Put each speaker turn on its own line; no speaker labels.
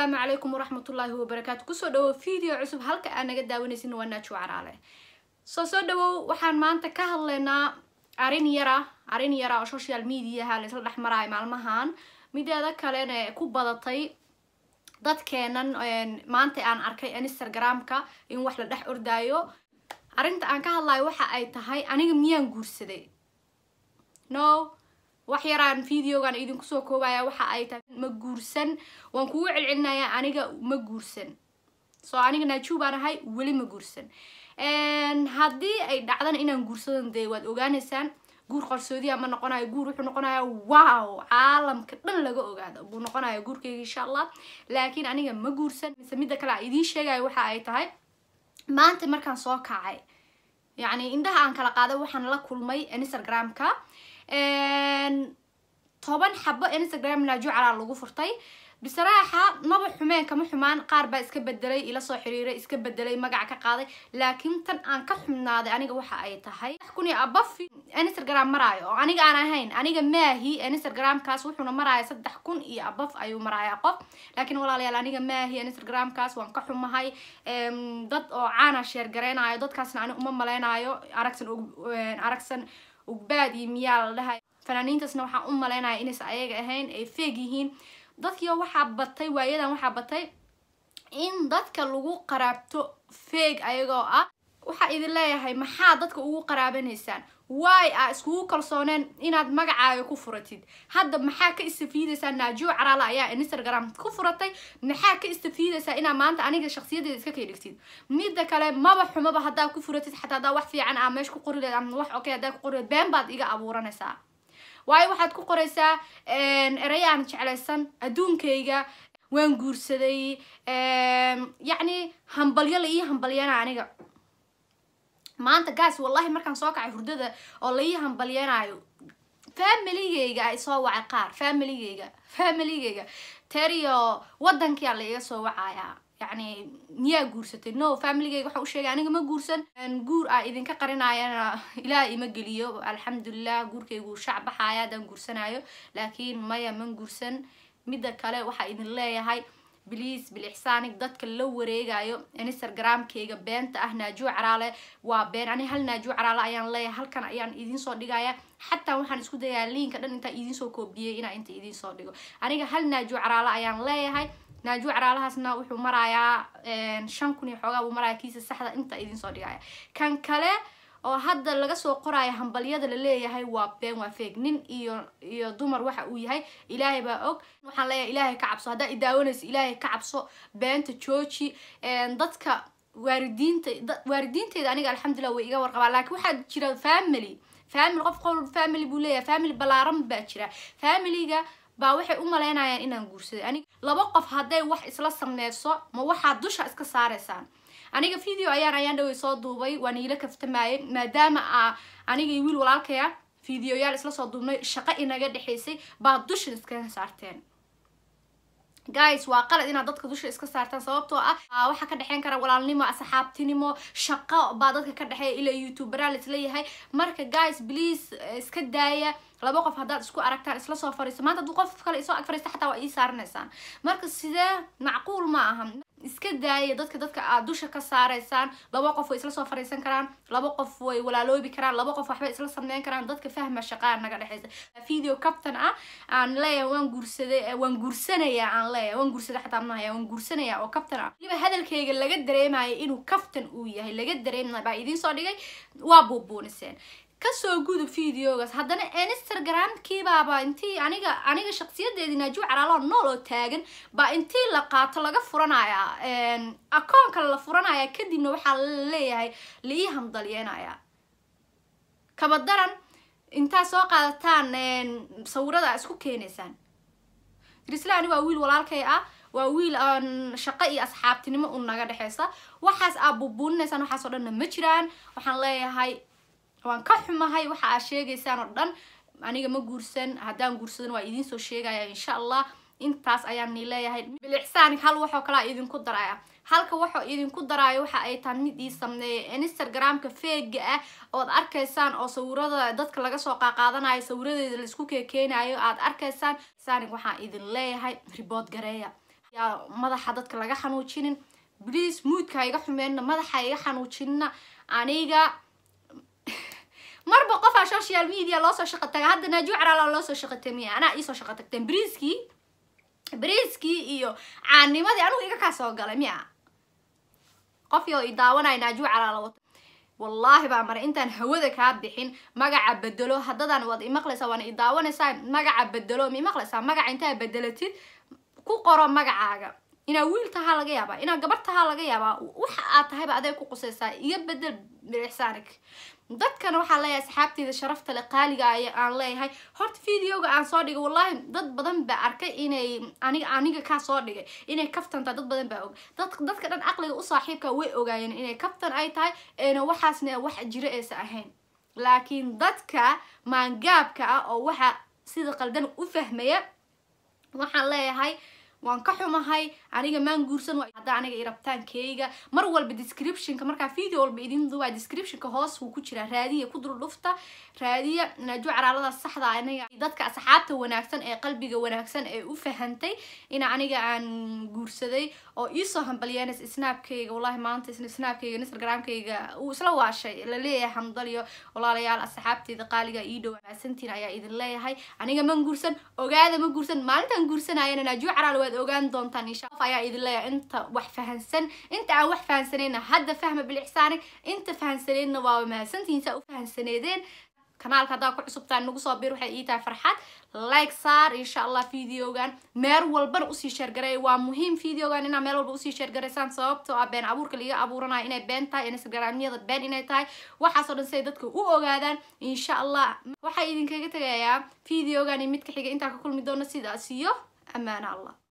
asalaamu calaykum waraxmatullaahi wabarakaatu kusoo dhawow video cusub halka aad naga daawanaysin waa naajo caraale soo soo dhawow waxaan maanta ka hadlaynaa arrin yara arrin yara oo social mediaha laisla dhex maraayo maalmahan mideeda kalena ku badatay dadkeenan maanta aan arkay instagramka in wax la dhex ordaayo arrinta aan ka hadlayo waxa ay tahay aniga miyaan guursaday no wax yaraan videogan idinku soo koobaya waxa ay tahay ma guursan waan kugu celcelinayaa aniga ma guursan so aniga naaju baan ahay weli ma guursan haddii ay dhacdana inaan guursadan dee waad ogaaneysaan guur qarsoodiya ma noqonayo guur wuxuu noqonaya wow caalamka dhan laga ogaado buu noqonaya guurkeyga insha allah laakiin aniga ma guursan mise midda kale a idiin sheegayo waxa ay tahay maanta markaan soo kacay yacni indhaha aan kala qaaday waxaan la kulmay instagramka toban xabo instagram naajo calaa lagu furtay bisaraaxa maba xumeen kama xumaan qaar baa iska bedelay ila soo xiriiray iska bedelay magaca ka qaaday laakiin tan aan ka xumnaaday aniga waxa ay tahay kun iyo abaf instagram maraayo oo aniga aan ahayn aniga maahi instagramkaas wuxuuna maraya saddex kun iyo abaf ayuu maraya qof laakiin walaalayaal aniga maahi instagramkaas waan ka xumahay dad oo caana sheer gareynayo dadkaasna ani uma maleynayo aragsan aragsan ugbaad iyo miyaa la dhahay fanaaniintaasna waxaan u maleynaya inaysan ayaga ahayn ay feeg yihiin dadkii waxaa batay waayadan waxaa batay in dadka lagu qaraabto feeg ayagoo ah waxaa idin leeyahay maxaa dadka ugu qaraabanaysaan waay a iskugu kalsooneen inaad magacaaga ku furatid hadda maxaa ka istafiidaysaa naajiyo caraala ayaa instagram ku furatay maxaa ka istafiidaysaa inaa maanta aniga shaksiyadeeda iska kaydhigtid midda kale maba xumaba haddaa ku furatid xataa haddaa wax fiican aa meesha ku qori leed ama wax okay haddaa ku qori leed been baad iga abuuranaysaa waayo waxaad ku qoraysaa erayaan jeclaysan adduunkayga waan guursaday yacni hambalyo la ii hambalyana aniga maanta gaas wallahi markaan soo kacay hurdada oo la ii hambalyanayo familigeyga ay soo wacay qaar familigeyga familigeyga teriyo wadankia la iga soo wacayaa yacni miyaa guursatay no familigeyga waxaan u sheegay aniga ma guursan guur aa idinka qarinayana ilaah ima geliyo alxamdulilah guurkaygu shac baxaya haddaan guursanayo laakiin maya man guursan midda kale waxaa idin leeyahay bliis bilixsaanig dadka la wareegayo instagramkayga beenta ah naajuo caraale waa been ani hal naajuo caraale ayaan leeyahay halkan ayaan idinsoo dhigaya xataa waxaan isku dayaa liinka dhan intaa idinsoo koobiyey inaa inta idinsoo dhigo aniga hal naajuo caraale ayaan leeyahay naajuo caraalahaasna wuxuu marayaa shan kun iyo xoogaa buu maraya kiisa saxda inta idinsoo dhigaya kan kale oo hadda laga soo qoraayo hambalyada laleeyahay waa been waa feeg nin iyo iyo dumar waxa uu yahay ilaahay baa og waxaan leeyahay ilaahay ka cabso haddaa idaawanayso ilaahay ka cabso beenta jooji dadka waaridiinta waaridiinteyda aniga alxamdulilah way iga warqabaa laakiin waxaa jira family family qof qol family buu leeyahay family balaaran baa jira familyga baa waxay u maleynayaan inaan guursaday anig laba qof hadday wax isla sameyso ma waxaad dusha iska saaraysaan aniga video ayaan ayaan dhawey soo duubay waan iila kaftamayay maadaama a aniga iyo wiil walaalkaya videoyaal isla soo duubnay shaqo inaga dhexaysay baa dusha iskaga saarteen guys waa qalad inaad dadka dusha iska saartaan sababtoo ah waxaa ka dhexeyn kara walaalnimo asxaabtinimo shaqo baa dadka ka dhexeeya ilaa youtuberaa laisleeyahay marka guys please iska daaya laba qof haddaad isku aragtaan isla soo fariiso maanta hadduu qof kale isoo ag fariista xataa waa ii saaranaysaan marka sidee macquul ma aha iska daaya dadka dadka aad dusha ka saaraysaan laba qof way isla soo fariisan karaan laba qof way walaaloobi karaan laba qof waxbay isla sameyn karaan dadka fahma shaqaa naga dhexeysa video captain ah aan leeyahay waan guursaday waan guursanayaa aan leeyahay waan guursaday xataa mahaya waan guursanayaa oo captain ah waliba hadalkayga laga dareemayo inuu captain uu yahay laga dareemay baa idiin soo dhigay waa buubuuniseen kasoo gudub videogaas haddana instagramkiibaaba intii aniga aniga shaksiyadeedii naaju caraalaha nool oo taagan baa intii la qaato laga furanayaa akoon kale la furanaya kadibna waxaa laleeyahay laii hamdalyeenaya kabadaran intaa soo qaadataan sawirada isku keenaysaan rislani waa wiil walaalkay ah waa wiil aan shaqo iyo asxaabtinimo u naga dhexeysa waxaas aa buubuuninaysaan waxaasoo dhanna ma jiraan waxaan leeyahay waan ka xumahay waxa aad sheegaysaan oo dhan aniga ma guursan haddaan guursadan waa idinsoo sheegaya insha allah intaas ayaan ni leeyahay bilixsaanig hal waxoo kalea idinku daraya halka waxoo idinku daraayo waxa ay tahay mid ii sameeya instagramka feega ah ood arkaysaan oo sawirada dadka laga soo qaaqaadanayo sawiradeeda laisku keekeenayo aad arkaysaan saanig waxaan idin leeyahay ribood gareeya madaxa dadka laga xanuujinin please moodka iga xumeenna madaxa iga xanuujinina aniga marba qofaa social media loosoo shaqo taga hadda naajuu caraala loosoo shaqo tamiya anaa iisoo shaqo tagteen briiskii briiskii iyo caanimadii anigu iga kaa soo galay miya qof yoo i daawanaya naajuu caraala wato wallaahi baa maray intaan hawada kaa bixin magaca bedelo haddadaan waad imaqlaysaa waana i daawanaysaa magaca bedelo ma imaqlaysaa magaca intaa bedelatid ku qoro magacaaga inaa wiil tahaa laga yaabaa inaa gabar tahaa laga yaabaa waxa aad tahayba aday ku qusaysaa iyo bedel bilixsaanig dadkana waxaa leeyahay asxaabteyda sharafta le qaaliga aan leeyahay horta videoga aan soo dhigay wallahi dad badan baa arkay inay aniga aniga kaa soo dhigay inay kaftantaa dad badan baa og dad dadka dhan caqliga u saaxiibka way ogaayeen inay kaftan ay tahay eena waxaasna wax jiro aysa ahayn laakiin dadka maangaabka ah oo waxa sida qaldan u fahmaya waxaan leeyahay waan ka xumahay aniga maan guursan hadda aniga irabtaankeyga mar walba descriptionka markaa video walba idin duwaa descriptionka hoos wuu ku jiraa raadiya ku dul dhufta raadiya naajuu caraalada saxda aniga dadka asxaabta wanaagsan ee qalbiga wanaagsan ee u fahantay in aniga aan guursaday oo iisoo hambalyeens snaabkeyga wallahi maanta snaabkeyga instagramkeyga uu isla waashay laleeyahay hamdaliyo walaalayaal asxaabteyda qaaliga ii dhow maasantiin ayaa idin leeyahay aniga man guursan ogaada ma guursan maalintaan guursanayana naajuu caraal waad ogaan doontaan insha qof ayaa idin leeyahay inta wax fahansan inta aan wax fahansanayna hadda fahma bilixsaanig inta fahansaneedna waa mahadsantihiin saa u fahansaneedeen kanaalka haddaa ku cusubtaan nagu soo bir waxay ii tahay farxad like saar insha allah videogan meel walbana usii sheergaray waa muhiim videogan inaa meel walba usii sheergaraysaan sababtoo ah been abuurka liga abuuranayo inay been tahay instagramyada been inay tahay waxaasoo dhan siay dadka u ogaadaan insha allah waxaa idinkaga tegayaa videogan iyo midka xiga intaa ka kulmi doono sidaas iyo ammaana allah